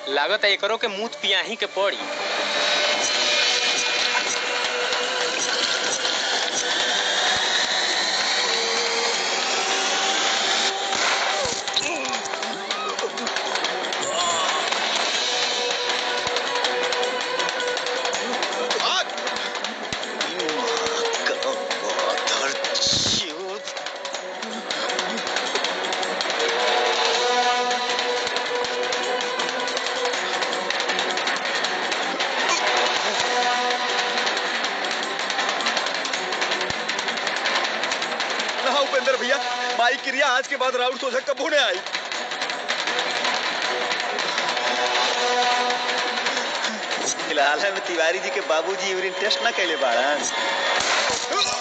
लागत है एकरो के मूत पियाही के पड़ी ना उपेंद्र भैया माई क्रिया आज के बाद राउंड सोचा कब होने आई फिलहाल में तिवारी जी के बाबूजी यूरिन टेस्ट ना कैले बाड़न